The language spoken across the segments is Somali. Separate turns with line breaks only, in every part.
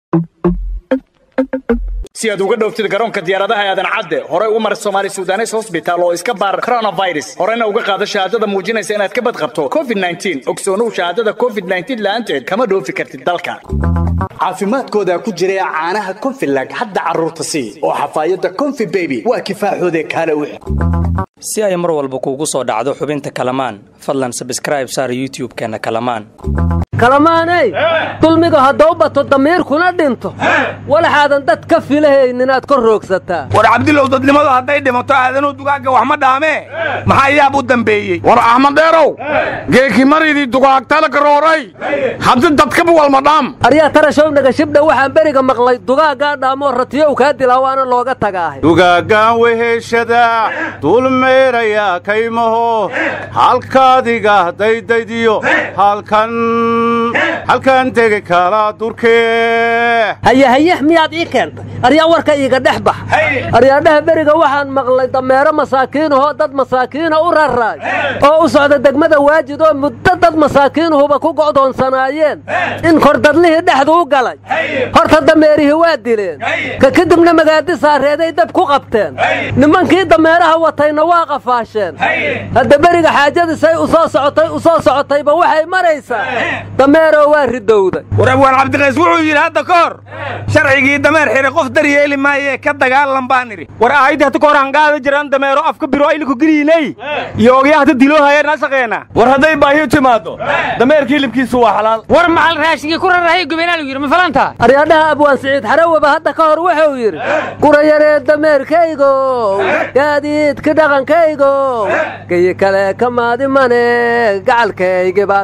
si aad uga dhowftid garoonka diyaaradaha aadan cadde horey u mar somaali sudanes hosbitaal oo iska baar coronavirus horena uga qaado shahaadada muujinaysa inaad ka badqabto covid ogsoonow shahaadada covid la'aanteed kama dhoofi kartid dalka caafimaadkooda ku jira caanaha konfilag hadda carruurta sii oo xafaayadda konfi beby waa kifaaxoodee kaale u
si ay mar walba kuugu soo dhacdo xubinta kalamaan fadlan sabskraib saar youtub-keenna kalamaan
kalamaaney dulmiga haddau bato damiirkuna dhinto walaxaadan dad ka filahaynin inaad kor roogsataa
war cabdilow dadnimadu hadday dhimato aadanuu dugaagga wax ma dhaamee maxaa yaab u dambeeyey
war axmed dheerow geeki maridii dugaagtala garooray haddi dadkaba walmadhaam
aryaa tarashow nagashibdha waxaan beriga maqlay dugaaggaa dhaamoo ratiyow kaa dilaa waana looga tagaahay
dugaaggaan weheshada dulmeeraya kaymaho halkaadiga daydaydiyo halkan halkan tegi kala durkee
hayahayah miyaad ii keentay aryaa warka iiga dhex bax aryaadhaha beriga waxaan maqlay dameero masaakiinahoo dad masaakiina u raraay oo u socda degmada waajid oo muddo dad masaakiinuhuba ku go'doonsanaayeen in kordadlihii dhexdu u galay horta dameerihii waa dileen ka kadibna magaadi saareeday dab ku qabteen nimankii dameeraha watayna waa qafaasheen hadda beriga xaajadisay u soo socotay u soo socotayba waxay maraysaa dameeroo waa ridowday
war abwaan cabdiqays wuxuu yidhi hadda ka hor sharcigii dameer xidhi qof daryeeli maayee ka dagaalan baan idhi
war aayadii hata kahor hangaada jiraan dameero afka biro ayliku geliynay iyo ogyaa hata diloo hayeen nasaqeena war hadday baahiyo timaaddo dameerka hilibkiisu waa xalaal
war maxal raashigii ku rarahay gubeenaalu yidhi ma falanta
aryaadhaha abwaan siciid xarawaba hadda ka hor wuxuu yidhi gurayaree dameerkaygow gaadiidka dhaqankaygow gayi kale ka maadimane gacalkaygi baa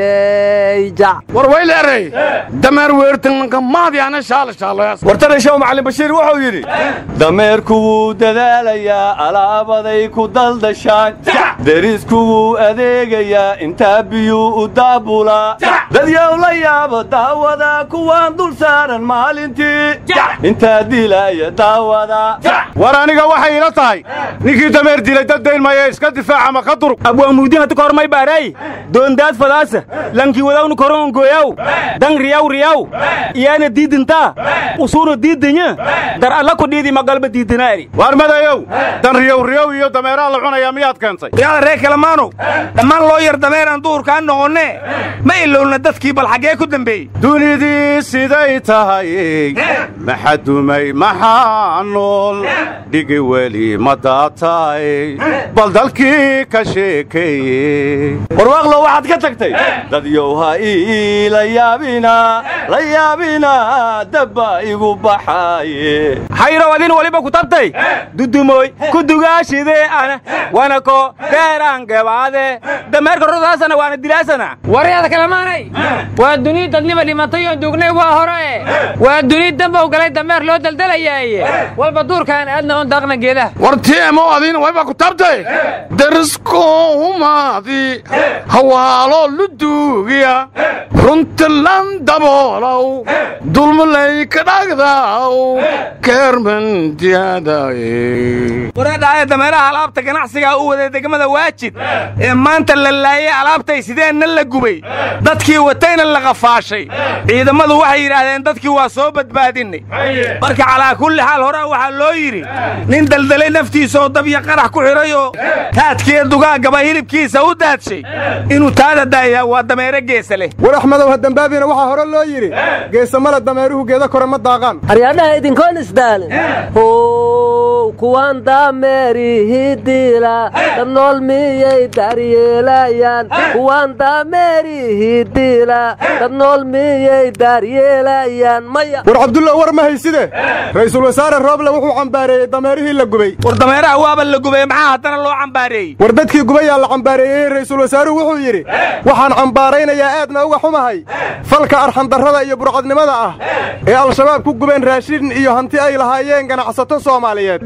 tahaye
war wayleeray dameer weertanka maadyaana shaalashaaloyaas
war tarashow macalin bashiir wuxuu yidhi dameerku wuu dadaalayaa alaabaday ku daldashaan derisku wuu adeegayaa intaa biyuu u daabulaa dadyow la yaabo daawada kuwaan dul saaran maalintii intaa dilaaya daawada
war aniga waxay ila tahay ninkii dameer dilay dad dayn maya iska difaaca ma ka durug
abwaan muudin hata kahor may baaray doondaad fadaasa lankii wadawnu koron goyaw dan riyaw riyaw iyaana diidintaa usuuna diidanya dar alla ku dhiidi magalba diidinaari
waar madayow dan riyow riyow iyo dameeraha la cunayaa miyaad keentay
riyada reer kalamaanow dhammaan loo yar dameeraan duhurkaan noqonnee ma ilowna dadkii bal xaggee ku dembeeyey
dunidii siday tahay maxa dumay maxaa nool dhigi weli ma daatay bal dalkii ka sheekeeye
warwaaqlo waxaad ka tagtay dadyow ha ii la yaabina la yaabina dabba igu baxaaye xayrow adin waliba ku tabtay dudumoy ku dugaashidee ana wana ko deeraan gebaade dameerka rodaasana waana dilaasana
waryada kalamaanay waa duni dadniba dhimatay oon duugnay waa hore waa duni dambow galay dameer loo daldalayaaye walba duurkaan aadna oon daaqna geedaha
war tiemo adiina wayba ku tabtay deriskoohumaadi hawaalo luduugiya runtilan daboolow dulmalay ka dhagdaw keermandiyaadaye
wareedhaaya dameeraha alaabta ganacsigaa u waday degmada waajid ee maanta la laayay alaabtay sideenna la gubay dadkii watayna la qafaashay ciidammadu waxay yidhaahdeen dadkii waa soo badbaadinnay marka calaa kulli xaal horaa waxaa loo yidhi nin daldalay naftiisaoo dabya qarax ku xidhay oo taadkiiyo dugaaggaba hilibkiisa u daadshay inuu taada daayaa waa dameere geesa leh
war axmedow ha dembaabina waxaa hore loo yidhi geesamale dameeruhu geeda kore ma daaqaan
aryaadhaha idinkoon isdaalin how kuwaan daameerihii diila dad nool miyay daaryeelayaan kuwaan daameerihii diila dad nool miyay daaryeelayaan maya
war cabdulla war ma hayside ra'iisul wasaare rooble wuxuu cambaareeyey dameerihii la gubay
war dameeraha waaba la gubay maxaa haddana loo cambaareeyey
war dadkii gubayaa la cambaareeyey ra'iisul wasaaruhu wuxuu yidhi waxaan cambaaraynayaa aadna uga xumahay falka arxandarrada iyo burcadnimada ah ee al-shabaab ku gubeen raashin iyo hanti ay lahaayeen ganacsato soomaaliyeed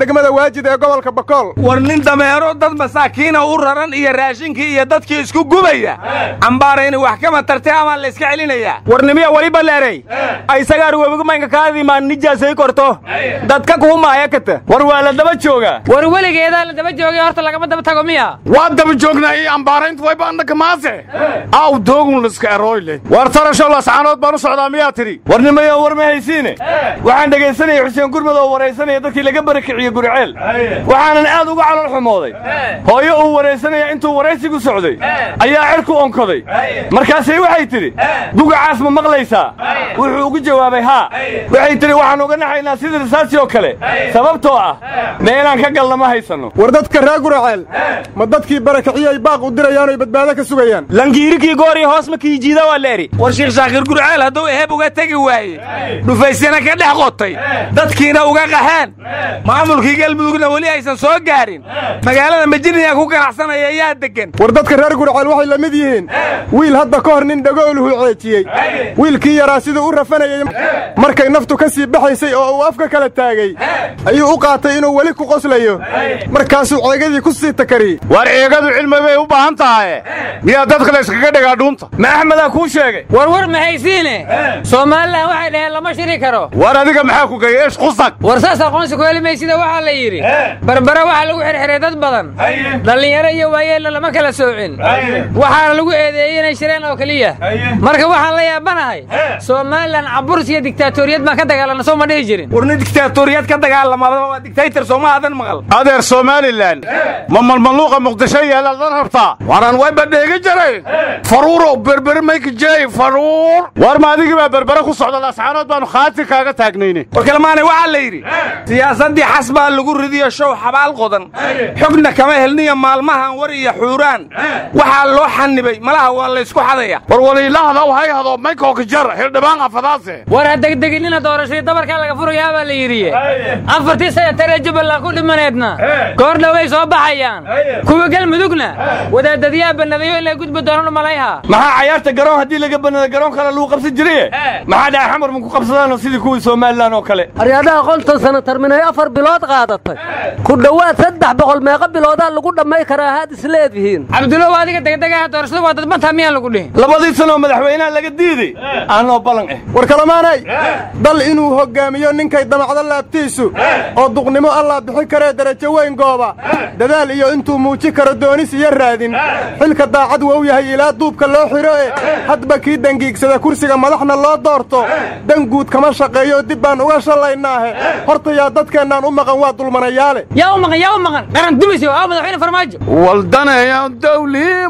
degmada waajid ee gobolka bakool
war nin dameero dad masaakiina u raran iyo raashinkii iyo dadkii isku gubaya cambaarayni wax kama tartay amaa la iska celinayaa
warnimiya waliba leeray aysagaa webigamanka kaadimaan nijaasay korto dadka kuhumaaya kata
war waa la daba joogaa
war weligeedaa la daba joogay horta lagama daba tago miya
waa daba joognaa iyo ambaarayntu wayba annaka maase aw doogun liska erooyle
war tarasho lascaanood baan u socdaa miyaa tidhi
warnimayo war ma haysiine waxaan dhegaysanaya xuseen gurmud oo waraysanaya dadkii laga barakiciyey guriceel waxaanan aad uga calol xumooday hooyo uu waraysanaya intuu waraysigu socday ayaa cirku onkoday markaasay waxay tidhi gugacaas ma maqlaysaa wuxuu ugu jawaabay haa waxay tidhi waxaan uga naxaynaa sidii risaasi oo kale sababtoo ah meelaan ka galna ma haysanno
war dadka reer guraceel ma dadkii barakiciyay baaq u dirayaan oy badbaado ka sugayaan
langiirikii goori hoos ma kiijiida waa leeri
war shiikh shaakir gurceel hadduu eheb uga tegi waaye dhufaysana ka dhex qotay dadkiina uga qaxeen maamulkii galmudugna weli aysan soo gaarin magaalada majiniya ku ganacsanaya ayaa deggan
war dadka reer gurceel waxay la mid yihiin wiil hadda ka hor nin dhagooluhu ceejiyey wiilkii yaraa siduu u rafanayey markay naftu ka sii baxaysay oo uu afka kala taagay ayuu u qaatay inuu weli ku qoslayo markaasuu ceegadii ku sii takariyey
war eegadu cilmi bay u baahan tahaye miyaa dadka la yskaga dhigaa dhuunta
ma axmedaa kuu sheegay
war war ma haysiine somalilan waxay dhaheen lama shiri karo
war adiga maxaa ku geeyey eesh qusag
war saas aqoonsi ku heli maysida waxaa la yidhi barbare waxaa lagu xirxiray dad badan dhallinyaro iyo waayeelna lama kala soocin waxaana lagu eedeeyey inay shireen oo keliya marka waxaan la yaabanahay somalilan caburs iyo diktaatoriyad baan ka dagaalana soo ma dhihi jirin
war nin diktaatoriyad ka dagaalamadaba waa diktaytor sooma aadan maqal
adeer somalilan ma malmaluuqa muqdisho yaalaad la rabtaa
waran wayba dheegi jiray faruurow berberi mayka jeey faruur
war ma adigii baa berbere ku socda lascaanood baanu khaati kaaga taagnayne
war kalmaane waxaa la yidhi siyaasaddii xas baa lagu ridiyo show xabaal qodan xogna kama helniyo maalmahan war iyo xuuraan waxaa loo xanibay malaha waa laysku xadaya
war waliilahadaw hay hado maykooka jar hildhibaan afadaase
war ha degdeginina doorashadii dabarkaa laga furayaa baa la yidhi afartii senataree jubbaland ku dhimaneedna goor dhoway soo baxayaan kuwa galmudugna wadaadadyaa bannadayo in la gudbi doonan umalayha
maxaa cayaarta garoon haddii laga bannada garoon kale lagu qabsan jiraye maxaa dhaca xamar ma ku qabsadaanoo sidii kuwii somalilan oo kale
aryaadaha qoltan sana tarminay afar bilood qaadatay ku dhowaad saddex boqol meeqa biloodaa lagu dhammay karaa haad isleedihiin
cabdulow adiga degdegaha doorashada waa dadbantaa miyaan lagu dhihin
labadii sanoo madaxweynaha laga diiday aanoo ballan ah
war kalamaanay dal inuu hoggaamiyo ninkay damacdo laabtiisu oo duqnimo allaa bixin karee darajo weyn gooba dadaal iyo intuu muuji karo doonis iyo raadin xilka daacad wou yahay ilaa duubka loo xidho e hadba kii dangiigsada kursiga madaxna loo doorto dan guud kama shaqeeyo dib baan uga shallaynaahe horta yaa dadkeennaan u maqan waa dulmanayaale
yaa u maqan yaa u maqan qaran dumisyo aa madaxweyne farmaajo
waldaneya dawliin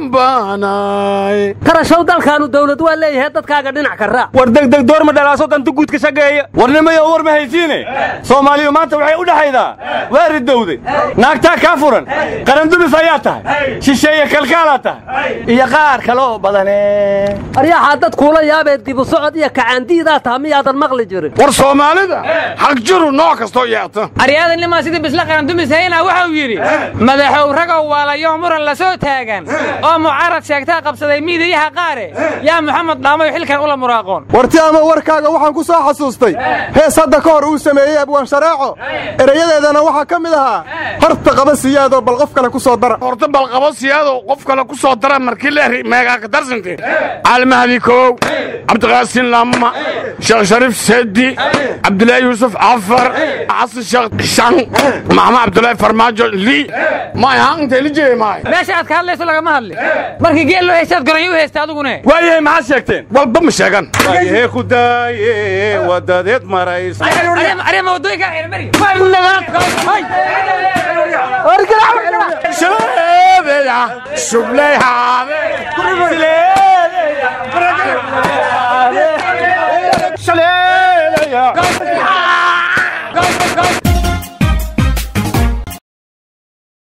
baanay
karashow dalkaanu dawlad waa leeyahay dadkaaga dhinac ka raac
war degdeg doorma dhalaaso danta guud ka shageeya
warnimayo war ma haysiine soomaaliyu maanta waxay u dhexaydaa waa ridowday naagtaa kaa furan qarandumis ayaa tahay shisheeye kalkaalaa tahay iyo qaar kale oo badane
aryaxaa dad kuula yaabee dibu socod iyo kacaandiidaa taha miyaadan maqli jirin
war soomaalida xag jiru nooc kastoo yeeta
aryaada nimaa sidii bisla qarandumis hayna waxau yidhi madaxow ragow waalayo muran la soo taagan oo mucaarad sheegtaa qabsaday miidiyaha qaare yaa maxamed dhaamayo xilkan ula muraaqoon
warti ama warkaaga waxaan ku soo xasuustay hees hadda ka hor uu sameeyey abwaan shareeco erayadeedana waxaa ka mid ahaa horta qaba siyaadoo bal qof kale ku soo dara
horta balqabo siyaado qof kale ku soo dara markii leeri meegaaka darsante caalmahdi koow cabdiqaasin lama sheekh shariif sedi cabdulaahi yuusuf cafar xasan sheekh shan maxamed cabdulaahi farmaajo lii may haa intay la jeey maay
meesha aad ka hadlayso lagama hadli markii geel loo haystaad goranyo u haysta adigune
waayahay maxaad sheegteen
walba ma sheegan
waayahe ku daaye wadadeed maraysa
arima wadooyinka xirmari
shabeeya shublay haade shaleelaya